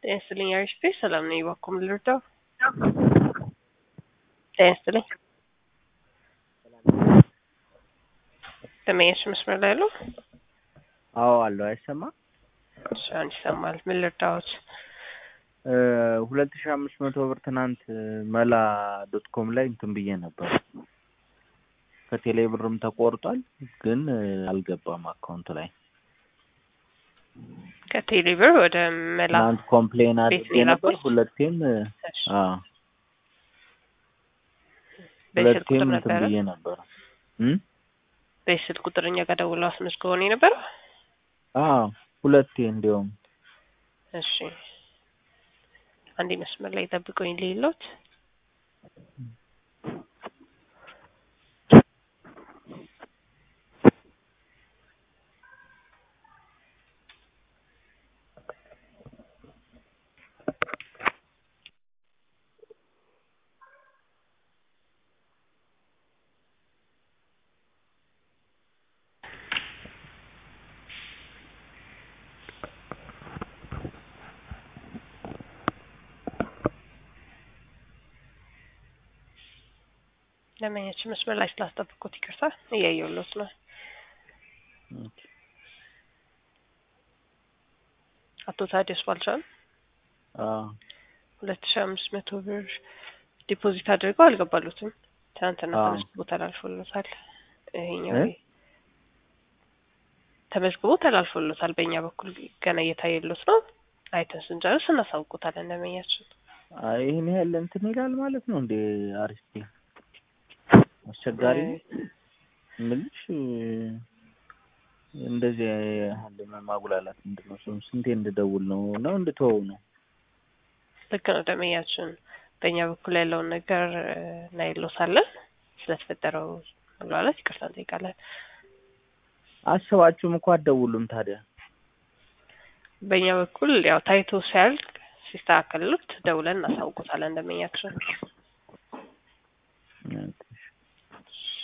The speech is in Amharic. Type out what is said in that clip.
ጤና ይስጥልኝ አሪፍ ቤት ሰላም ነኝ። እባክዎ ምን ልርዳው? ጤና ይስጥልኝ። ደንበኛችን መስመር ላይ አሉ? አዎ አለው። አይሰማም? እሺ አሁን ይሰማል። ምን ልርዳዎት? ሁለት ሺህ አምስት መቶ ብር ትናንት መላ ዶት ኮም ላይ እንትን ብዬ ነበር። ከቴሌ ብርም ተቆርጧል፣ ግን አልገባም አካውንት ላይ። ከቴሌ ብር ወደ መላ ትናንት ኮምፕሌን ቤት አድርጌ ነው ነበር። የላኩት? ሁለቴም እሺ፣ አዎ በስልክ ሁለቴም ቁጥር እንትን ነበረ ብዬ ነበር። እም? በስልክ ቁጥር እኛ ጋር ደውለው አስመዝግበው ነው የነበረው? አዎ ሁለቴ እንዲያውም እሺ አንዴ መስመር ላይ ጠብቀኝ ሌሎት ለመኛችን መስመር ላይ ስላስጠብቁት ይቅርታ፣ እያየሁሎት ነው። አቶ ታዲያስ ባልቻን አዎ ሁለት ሺህ አምስት መቶ ብር ዲፖዚት አድርገው አልገባሉትም። ትናንትና አዎ። ተመዝግቦ ተላልፎሎታል። ይሄኛው እ? ተመዝግቦ ተላልፎሎታል። በእኛ በኩል ገና እየታየሎት ነው። አይተን ስንጨርስ እናሳውቁታለን። ለመኛችን አይ ይሄን ያህል እንትን ይላል ማለት ነው እንዴ? አሪፍ አስቸጋሪ ነው የምልሽ እንደዚህ ያህል ማጉላላት ምንድን ነው? ሰው ስንቴ እንድደውል ነው ነው እንድትወው ነው? ልክ ነው ደመኛችን። በእኛ በኩል ያለውን ነገር እናይሎታለን። ስለተፈጠረው መግባባት ይቅርታ እንጠይቃለን። አስባችሁም እኮ አትደውሉም ታዲያ። በእኛ በኩል ያው ታይቶ ሲያልቅ ሲስተካከልሉት ደውለን እናሳውቁታለን ደመኛችን።